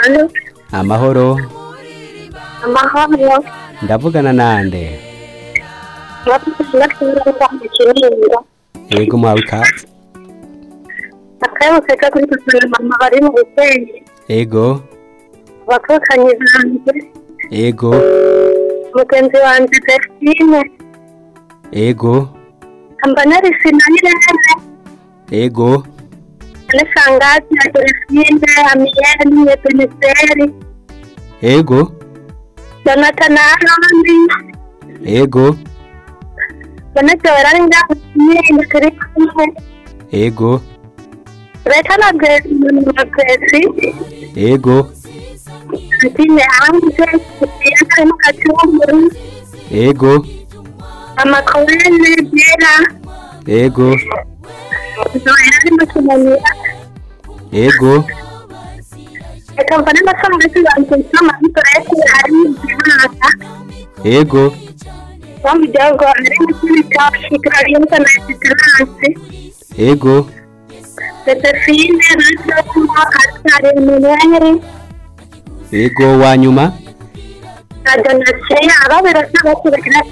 Alo, amahoro amahoro ndavugana nande bakunda kukirinda yego muhawe ikaze akayabo kajya kuri gusura mama bari mu busenge yego abakokanyi banjye yego mugenzi wanjye delphine yego amba narisina n'irene yego anisangati na delphine amiyene beniseri yego jonathan na aroni yego banetse bararinda nyine turi kumwe yego leta na gesi yego antine hanze yakarimo kacumburu yego amakorene byera yego zohera arimo kinanira yego Thank akamva n'amafaranga y'utubanza amavuta yose ari mu gihanga yego wo mu gihugu ari mu kindi cya kigali y'umwana ya gisiranse yego ndetse fine radiyo kunywa atari mineri yego wa nyuma na donasiyo yaba birasa bakibagira cyane